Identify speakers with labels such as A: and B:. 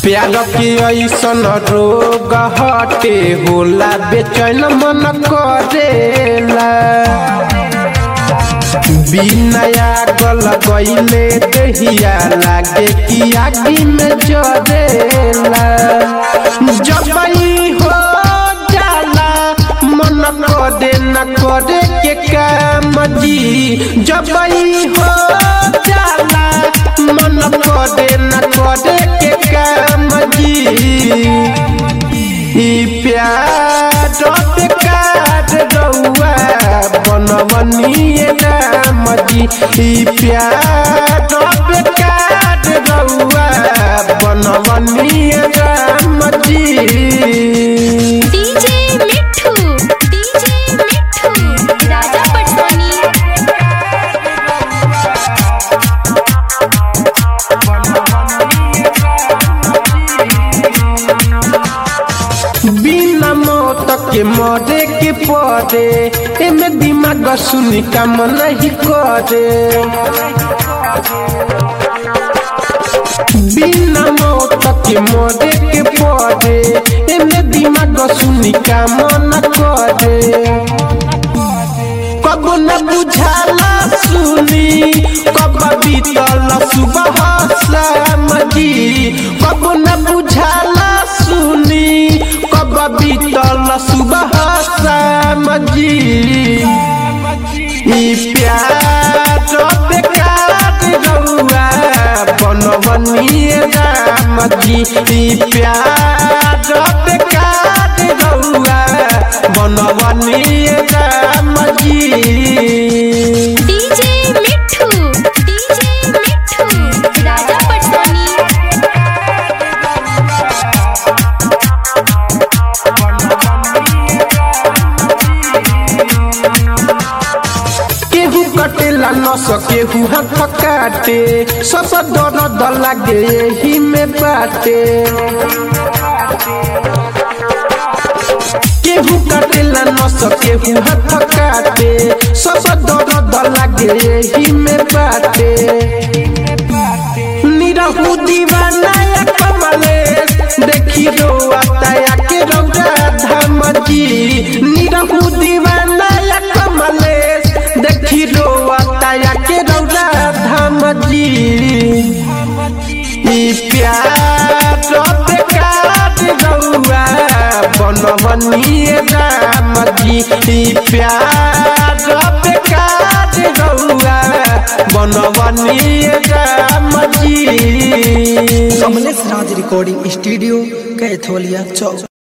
A: प्यार के ऐसन रोग हटे होला बेचैन मन करेला बिनया गल गईले दहिया लागे कि आगी में जरेला जब ई हो जाला मन करे न करे के काम जी जब ई हो जाला मन करे न करे के काम जी ई प्यार बेकार रउआ बनवनिए राम जी ई प्यार बेकार रउआ बनवनिए राम जी
B: डीजे मिठू डीजे मिठू राजा पटवानी
A: बिना मौत के मरे के पड़े एमे दिमाग सुनी काम नहीं करे बिना मौत के मरे के पड़े एमे दिमाग सुनी काम न करे कब न बुझाला सुनी कब बीतल सुबह शाम जी कब न बुझाला सुनी कब बीतल सुबह शाम जी ई प्यार बेकार रउआ बनवनिए राम जी ई प्यार बेकार रउआ बनवनिए राम जी
B: डीजे मिठू डीजे मिठू राजा पटवानी
A: केहू कटेला न सकेहू हाथ काटे सब दर्द लागे यही में बाटे केहू कटेला न सकेहू हाथ काटे सब दर्द लागे यही में बाटे निरहू दीवाना या कमलेश देखी रो आता के रौरा धाम जी निरहू दीवाना या कमलेश देखी रो आता के रौरा धाम जी ई प्यार बेकार रौआ बनवनिए राम जी ई प्यार बेकार रौआ बनवनिए राम जी
C: कमलेश राज रिकॉर्डिंग स्टूडियो कैथोलिया चौक